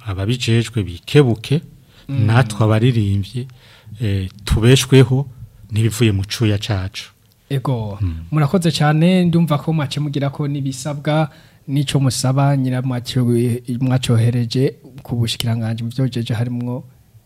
ababijejwe bikebuke natwe abaririmbyi eh, tubeshweho n'ibivuye mu cuya cacu ego murakoze cyane ndumva ko mwace mugira ko n'ibisabwa n'ico musaba nyira mwacohereje ku bushikiranganje mu byojeje harimwo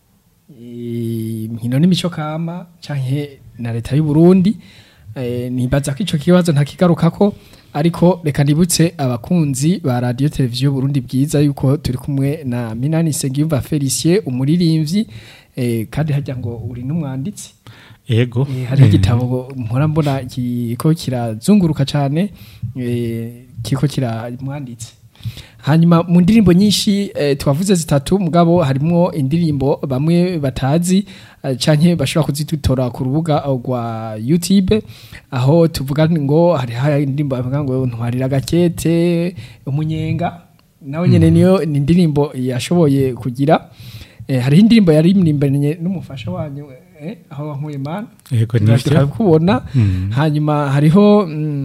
inkino n'imico kama canke na leta y'u Burundi eh, nibaza ko ico kibazo ntakigarukako ariko reka nibutse abakunzi ba radio televiziyo Burundi bwiza yuko turi kumwe na Minani Sengiyumva Felicien umuririmbyi eh, kandi hajya ngo uri n'umwanditsi ego Eh, hari eh, igitabo mpora mbona kiko kirazunguruka cyane eh, kiko kiramwanditse hanyuma mu ndirimbo nyinshi eh, twavuze zitatu mugabo harimo indirimbo bamwe batazi eh, canke bashobora kuzidutora ku rubuga rwa YouTube aho tuvuga ngo hari hari indirimbo bavuga ngo ntwarira gakete umunyenga nawe nyene niyo ni indirimbo yashoboye kugira eh, hariho indirimbo yari imirimbanye n'umufasha wanyu eh, aho wankuye mana ego nivyo kubona Mm. hanyuma hariho mm,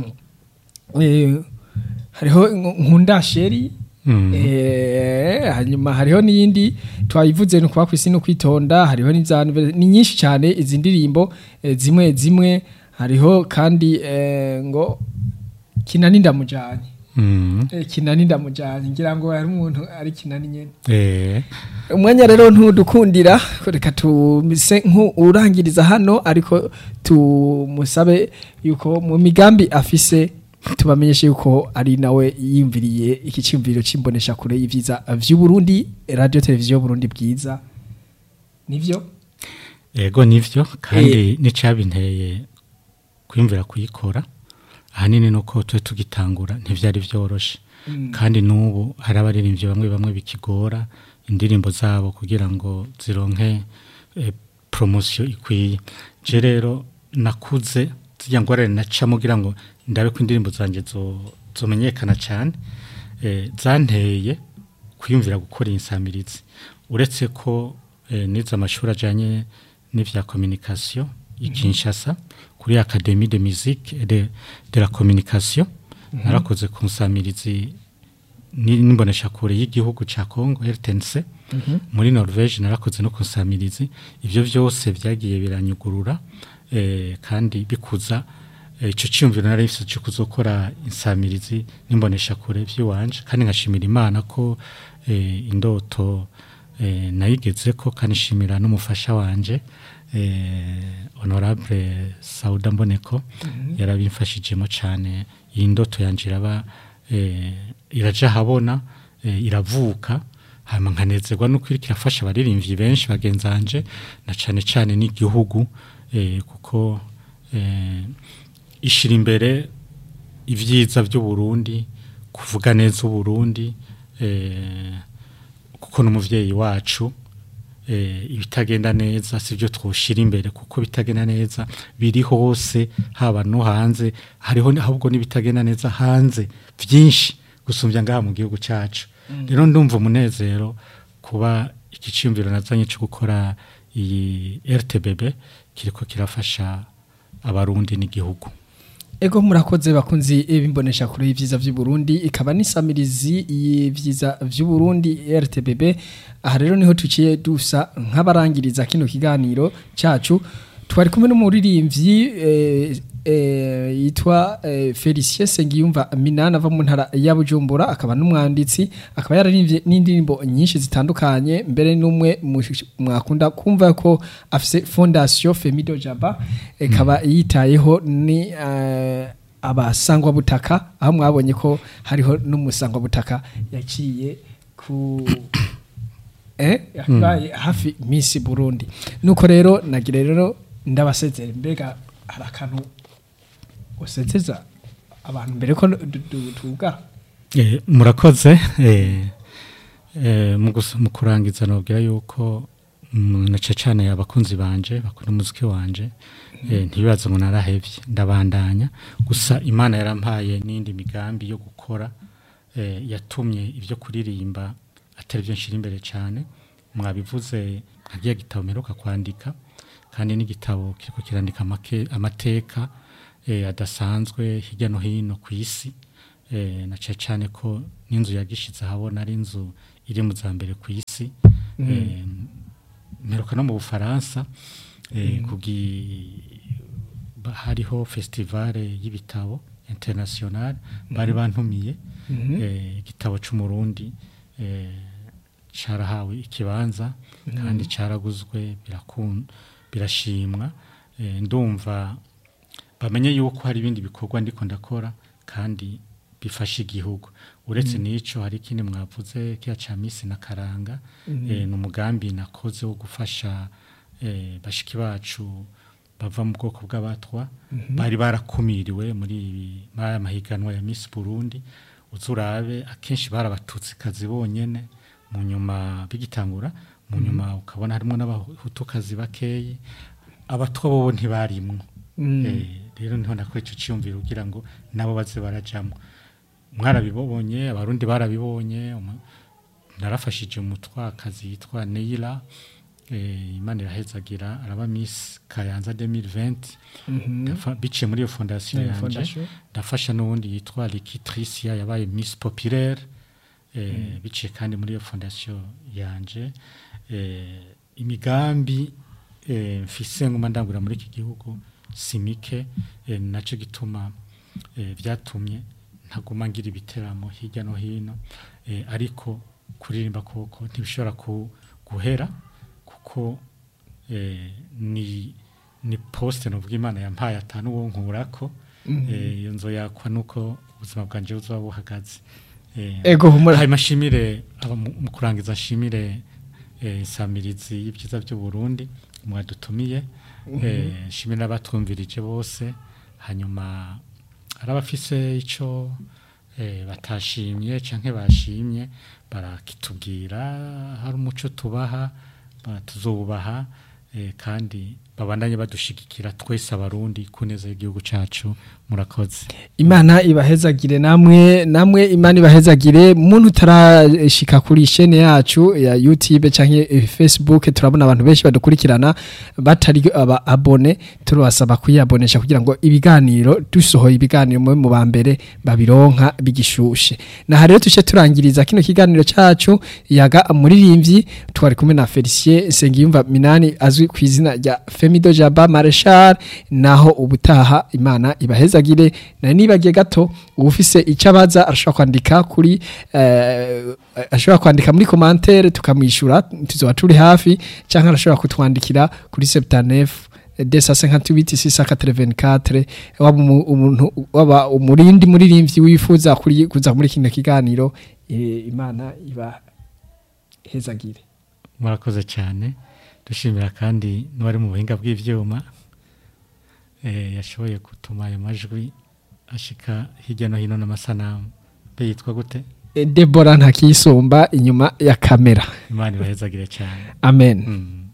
eh, hariho nkunda sheri Mm. Eh, hanyuma hariho n'iyindi twayivuze ni ukuba ku isi no kwitonda hariho n'izantu ni nyinshi cyane izi ndirimbo eh, zimwe zimwe hariho kandi eh, ngo kinani ndamujanye Mm. Eh, kinani ndamujanye ngira ngo hari umuntu ari kinani nyene Eh, umwanya rero ntudukundira reka tumise nk'urangiriza hano ariko tumusabe yuko mu migambi afise tubamenyeshe yuko ari nawe yiyumviriye iki cyumviro cy'imbonesha kure y'ivyiza vy'u Burundi radio televiziyo Burundi bwiza nivyo ego nivyo kandi n'icabinteye kwiyumvira kuyikora ahanini nuko twe tugitangura ntivyari vyoroshe kandi n'ubu hari abaririmbyi bamwe bamwe bikigora indirimbo zabo kugira ngo zironke eh, promosiyo ikwiye je rero nakuze zijya ngorane nacamo kugira ngo ndabe ko indirimbo zanjye zo- zomenyekana cyane eh, zanteye kwiyumvira gukora insamirizi uretse ko eh, nize amashuri ajyanye n'ivya communication i Kinshasa kuri Académie de musique et de, de la communication narakoze ku nsamirizi ni- n'imboneshakure y'igihugu ca Congo RTNC muri Norvège narakoze no ku nsamirizi ivyo vyose vyagiye biranyugurura eh, kandi bikuza eh, ico cyumviro nari mfise cyo kuzokora insamirizi n'imboneshakure vy'iwanje kandi nkashimira Imana ko eh, indoto eh, nayigeze ko kandi shimira n'umufasha wanje eh, honorable Sauda Mboneko yarabimfashijemo cyane iyi ndoto yanje iraba eh, iraja habona eh, iravuka hama nkanezerwa nuko iriko irafasha abaririmbyi benshi bagenzanje na cane cane n'igihugu eh, kuko eh, ishira imbere ivyiza vy'u Burundi kuvuga neza u Burundi eh, kuko n'umuvyeyi wacu eh, ibitagenda neza sivyo twoshira imbere kuko bitagenda neza biri hose haba no hanze hariho ni- ahubwo n'ibitagenda neza hanze vyinshi gusumbya ngaha mu gihugu cacu rero ndumva umunezero kuba iki ciyumviro nazanye cyo gukora iyi RTBB kiriko kirafasha abarundi n'igihugu Ego murakoze bakunzi bimbonesha kure y'ivyiza vy'u Burundi ikaba nisamirizi y'ivyiza vy'u Burundi RTBB aha rero niho tuciye dusa nk'abarangiriza kino kiganiro cacu twari kumwe n'umuririmbyi eh, eh, yitwa eh, Felicien Sengiyumva Minana ava mu ntara ya Bujumbura akaba n'umwanditsi akaba yararimbye n'indirimbo nyinshi zitandukanye mbere n'umwe mu- mwakunda kumva ko afise fondation Femido Jaba ikaba yitayeho ni eh, abasangwa butaka aho mwabonye ko hariho n'umusangwa butaka yaciye ku eh yabaye hafi Miss Burundi nuko rero nagira rero ndabasezera mbega hari akantu usezeza abantu mbere ko du- du- tugara Eh, murakoze eh, eh, mu gus- mu kurangiza nobwira yuko mm, na cane abakunzi banje bakunda umuziki wanje eh, ntibibaze ngo narahevye ndabandanya gusa imana yarampaye n'indi migambi yo gukora eh, yatumye ivyo kuririmba atari byo nshira imbere cyane mwabivuze nkagiye gitabo mperuka kwandika kandi n'igitabo kiriko kirandika amake- amateka eh, adasanzwe hirya no hino ku isi eh, na cyane cyane ko n'inzu yagishize ahabona ari inzu iri mu za mbere ku isi eh, mperuka no mu bufaransa eh, kugi ba- hariho festivale y'ibitabo international bari bantumiye eh, igitabo c'umurundi eh, carahawe ikibanza kandi caraguzwe birakun birashimwa eh, ndumva bamenye yuko hari ibindi bikorwa ndiko ndakora kandi bifasha igihugu uretse n'ico hari ikindi mwavuze kiya ca misi na karanga eh, ni umugambi nakoze wo gufasha eh, bashiki bacu bava mu bwoko bw'abatwa bari barakumiriwe muri ibi- muri aya mahiganwa ya Miss Burundi uzurabe akenshi barabatutsi kazi bonyene mu nyuma bigitangura mu nyuma ukabona harimo n'abahutukazi bakeyi abatwa bobo ntibarimwo Eh, rero niho nakora ico ciyumviro kugira ngo nabo baze barajamwo mwarabibonye abarundi barabibonye umu- narafashije umutwakazi yitwa Neila eh, Imana irahezagira araba Miss Kayanza 2020 Ndafa- biciye muri iyo fondation Eh, yanje fondation. ndafasha n'uwundi yitwa Likitricia yabaye Miss Populaire eh, biciye kandi muri iyo fondation yanje eh, imigambi eh, mfise nguma ndangura muri iki gihugu simike eh, naco gituma eh, vyatumye ntaguma ngira ibiteramo hirya no hino eh, ariko kuririmba koko ntibishobora ku, guhera kuko eh, ni ni poste novuga imana yampaye atanu wo nkurako eh, iyo nzoyakwa nuko ubuzima bwanje buzoba buhagaze eh, ego humura hanyuma nshimire aba- mu mu kurangiza nshimire eh, insamirizi y'ibyiza by'u Burundi mwadutumiye eh, nshimire n'abatwumvirije bose hanyuma hari abafise ico eh, batashimye canke bashimye barakitubwira hari umuco tubaha ba- tuzobubaha eh, kandi babandanye badushigikira twese abarundi ku neza y'igihugu cacu murakoze imana ibahezagire namwe namwe imana ibahezagire muntu utarashika kuri shene yacu ya YouTube canke eh, Facebook turabona abantu benshi badukurikirana batari aba abone turabasaba kuyabonesha kugira ngo ibiganiro dusohoye ibiganiro mu mu bambere babironka bigishushe na rero tuce turangiriza kino kiganiro cacu yaga muririmbyi twari kumwe na Felicien Sengiyumva Minani azwi ku izina rya Femido Jaba Marshal naho ubutaha imana ibahezagire na nibagiye gato ufise icyo abaza arashobora kwandika kuri eh, ashobora kwandika muri commentaire tukamwishura tuzoba turi hafi cyangwa arashobora kutwandikira kuri 79 desa senkatubiti sisa katrevenkatre waba umu- umuntu waba umurindi muririmbyi wifuza kuri kuza muri kino kiganiro eh, imana iba hezagire murakoze cyane dushimira kandi n'uwari mu buhinga bw'ibyuma eh, yashoboye gutuma ayo majwi ashika hirya no hino n'amasanamu be yitwa gute Eh, Deborah ntakisumba inyuma ya kamera imana ibahezagire cyane amen mm.